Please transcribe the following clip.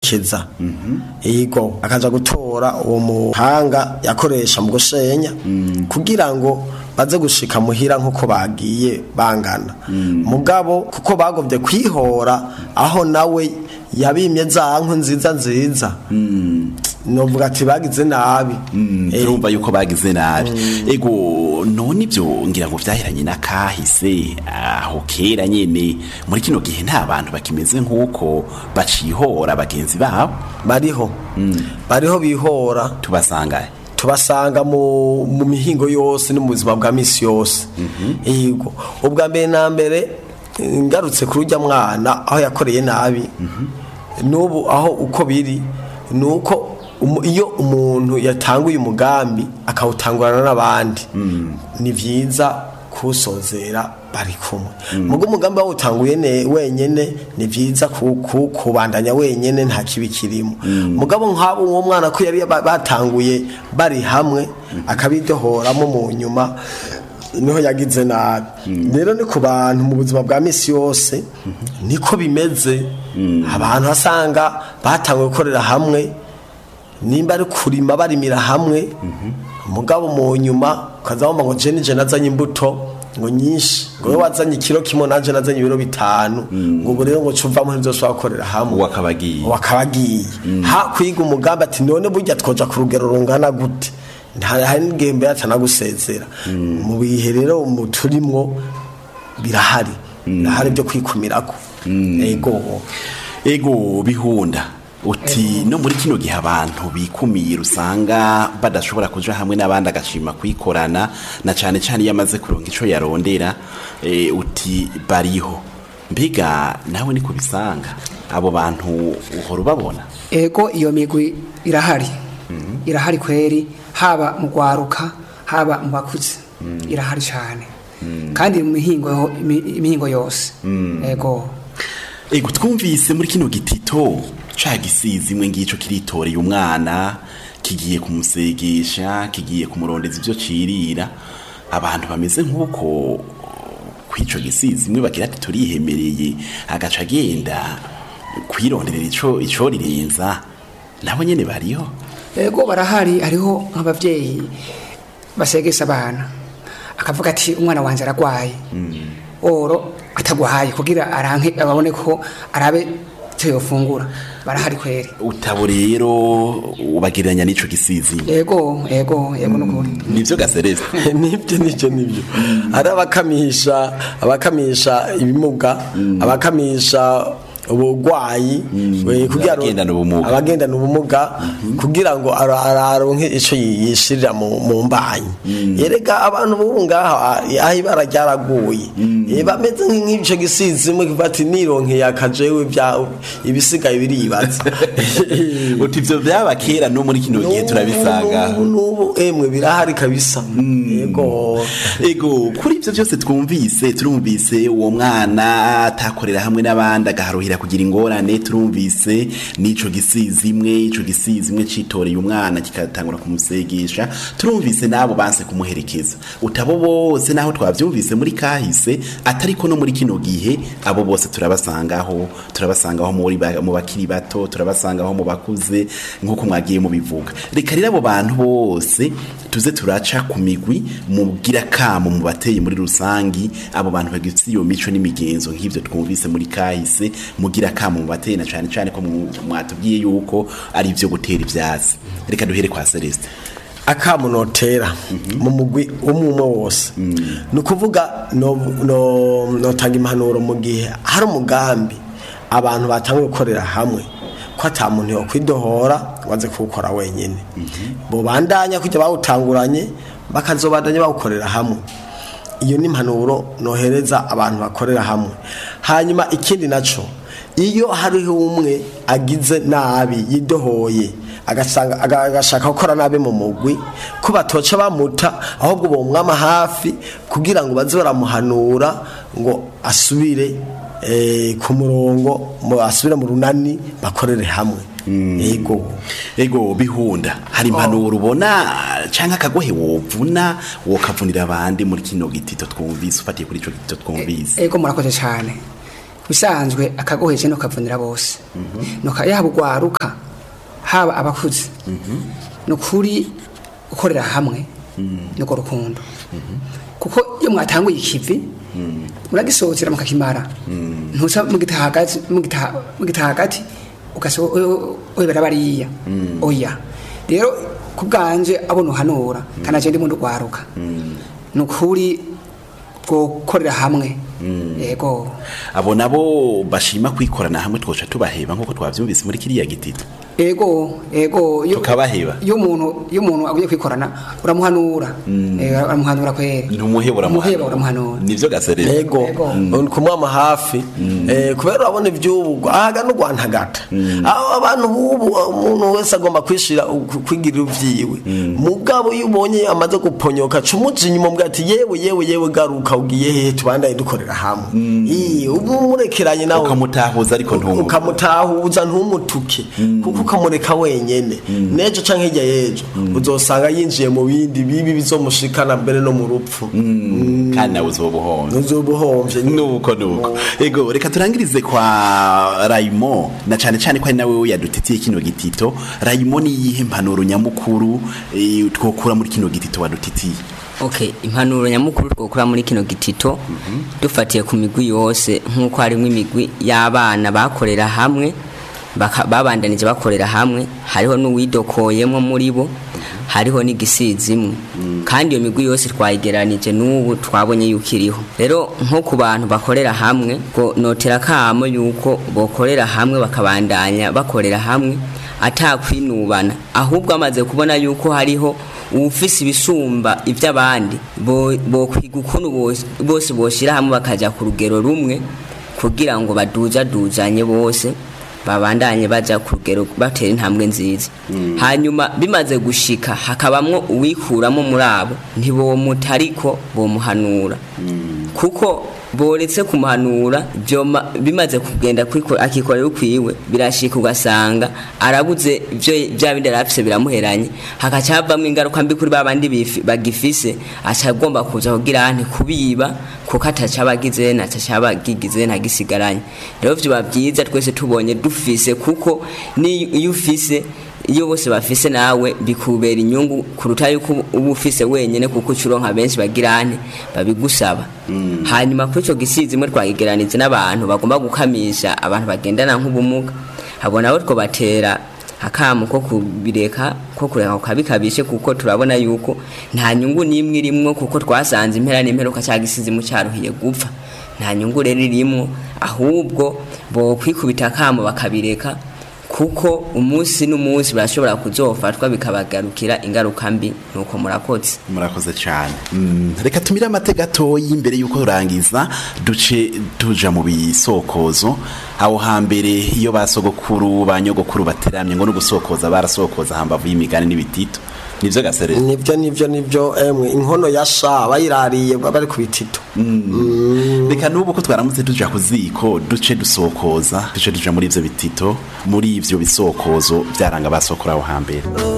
kumuherekeza yego akaja gutora uwo muhanga yakoresha mu gusenya kugira ngo baze gushika muhira nk'uko bagiye bangana mugabo kuko bagomvye kwihora aho nawe yabimye za nkwi nziza nziza novuga ati bagize nabi Eh, turumva yuko bagize nabi ego none ibyo ngira ngo vyahiranye n'akahise aho kera nyene muri kino gihe nta bantu bakimeze nk'uko bacihora bagenzi babo bariho bariho bihora tubasangaye tubasanga mu, mu mihingo yose no mu buzima bwa misi yose yego ubwa mbere na mbere ngarutse kuri ujya mwana aho yakoreye nabi n'ubu aho uko biri ni uko umu- iyo umuntu yatanguye umugambi akawutangurana n'abandi ni byiza kuwusozera bari kumwe mugo umugambi wawutanguye ne- wenyene ni byiza ku- ku- kubandanya wenyene nta kibi kirimo mugabo nk'abo uwo mwana ko yari ba- batanguye bari hamwe akabidohoramo mu nyuma niho yagize nabi rero ni ku bantu mu buzima bwa misi yose niko bimeze abantu basanga batanguye gukorera hamwe nimba ari kurima barimira hamwe umugabo mu nyuma ukaza wumva ngo jeni je nazanye imbuto ngo nyinshi ngo wowe wazanye ikiro kimwe nanje nazanye ibiro bitanu ngo ubu rero ngo cuvamo ntizoshobora gukorera hamwe uwo akaba agiye wakaba agiye ha kwiga umugambi ati none burya twoja ku rugero rungana gute nta hari n'igihe mbere atanagusezera mu bihe rero mu turimwo birahari birahari byo kwikumirako ego ego bihunda uti no muri kino gihe abantu bikumira usanga badashobora kuja hamwe n'abandi agashima kwikorana na cane cane iyo amaze kuronka ico yarondera e, uti bariho mbega nawe ni kubisanga abo bantu uhora ubabona ego iyo migwi irahari irahari kweri haba mu gwaruka haba mu bakuze irahari cyane kandi mu mihingo yo- imi- imihingo yose ego ego twumvise muri kino gitito ca gisizi imwe ngico kiritoreye umwana kigiye kumusegesha kigiye kumurondeza ivyo cirira abantu bameze nk'uko kw'ico gisizi imwe bagira ati turihemereye agaca agenda kwironderera ico ico rirenza nabo nyene bariho ego barahari hariho nk'abavyeyi basegesha abana akavuga ati umwana wanje aragwaye oro atagwaye kugira aranke ababone ko arabe icyo yofungura barahari kweri utabo rero ubagereranya n'ico gisizi ego ego ego nukuri nivyo gasereza nibyo nibyo nibyo ari abakamisha abakamisha ibimuga abakamisha ubugwayi we, kugira ngo- Abagendana ubumuga. abagendana ubumuga kugira ngo ara- ara- aronke ico yishirira mu mu mbanyi yerega abantu bubu ngaha aho ibara ryaraguye Eh, bameze nk'ico gisizi imwe kivuga ati nironkeye akajewe bya ibisigaye biribaza uti ivyo vyaba kera no muri kino gihe turabisanga N'ubu- n'ubu emwe birahari kabisa yego ego kuri ivyo vyose twumvise turumvise uwo mwana atakorera hamwe n'abandi agaharuhira kugira ingorane turumvise n'ico gisizi imwe ico gisizi imwe citoreye umwana kikatangura kumusegesha turumvise n'abo banse kumuherekeza utabo bose naho twavyumvise muri kahise atariko no muri kino gihe abo bose turabasangaho turabasangaho muri ba- mu bakiri bato turabasangaho mu bakuze nk'uko mwagiye mubivuga reka rero abo bantu bose tuze turaca ku migwi mugira kamo mu bateye muri rusangi abo bantu bagifite iyo mico n'imigenzo nk'ivyo twumvise muri kahise mugira kamo mu bateye na cane cane ko mu- mwatubwiye yuko ari ivyo gutera ivyatsi reka duhere kwa Celeste akamunotera mu mugwi umwe umwe wose ni ukuvuga no- no- notanga impanuro mu gihe hari umugambi abantu batangiye gukorera hamwe ko ata muntu yokwidohora waze kuwukora wenyine bubandanya kujya bawutanguranye bakazobandanya bawukorera hamwe iyo ni impanuro nohereza abantu bakorera hamwe hanyuma ikindi naco iyo hariho umwe agize nabi yidohoye agasanga aga- agashaka gukora nabi mu mugwi ko batoca bamuta ahubwo bomwama hafi kugira ngo baze baramuhanura ngo asubire eh, ku murongo mu- asubire mu runani bakorere hamwe yego ego bihunda hari impanuro ubona canke akagohe wovuna wokavunira abandi muri kino gitito twumvise ufatiye kuri ico gitito twumvise ego murakoze cyane bisanzwe akagoheje no kavunira bose nuka yaba ugwaruka haba abakuze ni ukuri gukorera hamwe nuko rukundo kuko iyo mwatanguye ikivi muragisohokera mukakimara ntusa mugita hagati mugita mugita hagati ugaso webera bariya oya rero kubwanje abona uhanura kanaje ndi mu rwaruka nukuri gukorera hamwe yego abo nabo bashima kwikorana hamwe twoca tubaheba nk'uko twavyumvise muri kiriya gitito ego ego iyo- Tukabaheba. iyo umuntu iyo umuntu agiye kwikorana uramuhanura Eh, uramuhanura kwere ntumuheba umuheba uramuhanura nivyo gaserera ego Ego. kumwama hafi eh, kubera urabona iby'ubu ahaga no gwantagata aho abantu bubu umuntu wese agomba kwishira ku- kwigirira ivyiwe mugabo iyo ubonye amaze guponyoka cumuja inyuma mbwa ati yewe yewe yewe garuka ugiye hehe tubandaye dukorera hamwe Ii, ubu murekeranye nawe ukamutahuza ariko ntumuhe ukamutahuza ntumutuke kuko ukamureka wenyene n'ejo canke hirya y'ejo uzosanga yinjiye mu bindi bibi bizomushikana mbere no mu rupfu kandi nawe uzoba uhombye uzoba uhombye nuko nuko ego reka turangirize kwa rayimo na cyane cyane ko ari nawe yadutitiye kino gitito rayimo ni iyihe impanuro nyamukuru eh, twokura muri kino gitito wadutitiye Okay, impanuro nyamukuru twokura muri kino gitito dufatiye ku migwi yose nk'uko harimo imigwi y'abana bakorera hamwe baka- babandanije bakorera hamwe hariho n'uwidokoyemo muri bo hariho n'igisizi imwe kandi iyo migwi yose twayigeranije n'ubu twabonye yuko iriho rero nko ku bantu bakorera hamwe ngo notera akamo yuko bokorera hamwe bakabandanya bakorera hamwe atakwinubana ahubwo amaze kubona yuko hariho uwufise ibisumba iby'abandi bo- bokwiga ukuntu bose- bose boshira hamwe bakaja ku rugero rumwe kugira ngo baduzaduzanye bose babandanye baja ku rugero batera intambwe nziza hanyuma bimaze gushika hakabamwo uwikuramo muri abo ntibomuta ariko bomuhanura kuko boretse kumuhanura byoma bimaze kugenda kwiko- akikorera ukwiwe birashika ugasanga arabuze ibyo bya bindi arafise biramuheranye hakaca havamwo ingaruka mbi kuri babandi bifi- bagifise aca agomba kuza kugira ante kubiba kuko ataca abagize nataca abagigize ntagisigaranye rero vyoba byiza twese tubonye dufise kuko ni iyo ufise iyo bose bafise nawe bikubera inyungu kuruta yuko uba ufise wenyene kuko ucuronka benshi bagirane babigusaba hanyuma kuri ico gisizi imwe twagigeranije n'abantu bagomba gukamisha abantu bagendana nk'ubumuga abo nabo twobatera akamu ko kubireka ko kureka kukabikabishe kuko turabona yuko nta nyungu n'imwe irimwo kuko twasanze impera n'imperuka cya gisizi mu cyaruhiye gupfa nta nyungu rero irimwo ahubwo bo kwikubita akamo bakabireka kuko umunsi n'umunsi barashobora kuzofatwa bikabagarukira ingaruka mbi nuko murakoze murakoze cyane Mm, reka tumire amateka gatoyi imbere y'uko turangiza duce tuja mu bisokozo aho hambere iyo basogokuru ba nyogokuru bateramye ngo no gusokoza barasokoza hambavu y'imigani n'ibitito nivyo gaserera nibyo nibyo nibyo emwe inkono ya sha bayirariye bari ku bitito reka n'ubu ko twaramutse tuja ku ziko duce dusokoza duce tuja muri ivyo bitito muri ivyo bisokozo byaranga basokora aho hambere